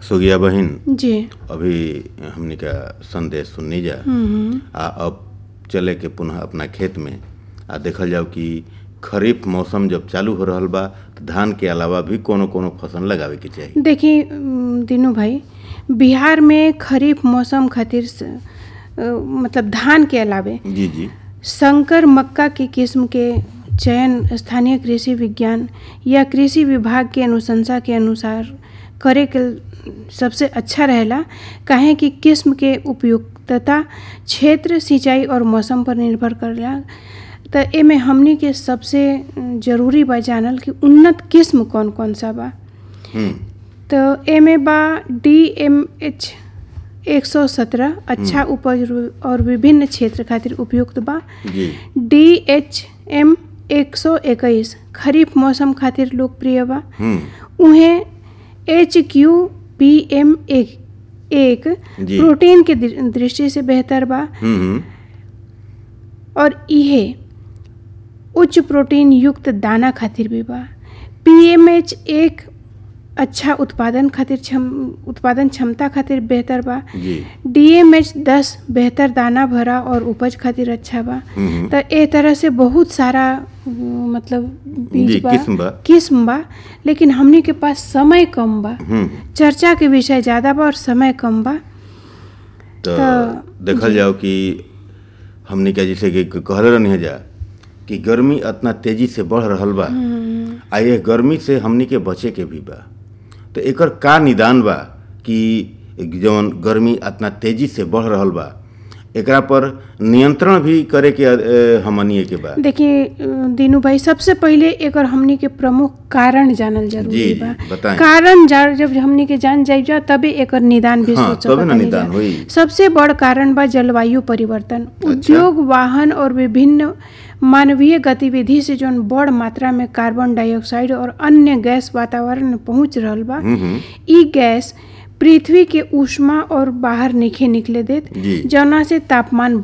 सुगिया बहिन जी अभी हमनी का संदेश सुननी जा हम्म, आ अब चले के पुनः अपना खेत में आ देखल जाओ कि खरीफ मौसम जब चालू हो रहल बा तो धान के अलावा भी कोनो कोनो फसल लगावे के चाही देखिए अम, दीनू भाई बिहार में खरीफ मौसम खातिर स- अ, मतलब धान के अलावे जी जी संकर मक्का की किस्म के चयन स्थानीय कृषि विज्ञान या कृषि विभाग के अनुशंसा के अनुसार करे के सबसे अच्छा रहेला काहे कि किस्म के उपयुक्तता क्षेत्र सिंचाई और मौसम पर निर्भर करेला त एमे हमनी के सबसे जरूरी बा जानल कि उन्नत किस्म कौन कौन सा बा हम्म तो एमे बा डी एम एच एक सौ सत्रह अच्छा उपज रु- और विभिन्न क्षेत्र खातिर उपयुक्त बा जी डी एच एम एक सौ इक्कीस खरीफ मौसम खातिर लोकप्रिय बा हम्म उहें एच क्यू पी एम एक एक जी। प्रोटीन के दृ- दृष्टि से बेहतर बा हम्म और इहे उच्च प्रोटीन युक्त दाना खातिर भी बा पीएमएच एक अच्छा उत्पादन खातिर क्षम उत्पादन क्षमता खातिर बेहतर बा जी डीएमएच दस बेहतर दाना भरा और उपज खातिर अच्छा बा हम्म तो ए तरह से बहुत सारा अ, मतलब बीज जी, बा किस्म बा। किस्म बा लेकिन हमनी के पास समय कम बा हम्म चर्चा के विषय ज़्यादा बा और समय कम बा तो तो- देखल जाओ कि हमनी का जैसे कि कहले रहनी है जा कि गर्मी इतना तेजी से बढ़ रहल बा आ ये गर्मी से हमनी के बचे के भी बा तो एकर का निदान बा कि जौन गर्मी इतना तेजी से बढ़ रहल बा एकरा पर नियंत्रण भी करे के अ, हमनिए के बा देखिए अ, दीनू भाई सबसे पहले एकर हमनी के प्रमुख कारण जानल जरूरी जी, बा बताएं। कारण जा जब हमनी के जान जाइब जा तबे एकर निदान भी हाँ, सोच तबे ना सकतानी निदान जा। होई। सबसे बड़ कारण बा जलवायु परिवर्तन उद्योग वाहन और विभिन्न मानवीय गतिविधि से जौन बड़ मात्रा में कार्बन डाइऑक्साइड और अन्य गैस वातावरण में पहुंच रहल बा हम्म ई गैस पृथ्वी के ऊष्मा और बाहर निखे निकले देत जी। जौना से तापमान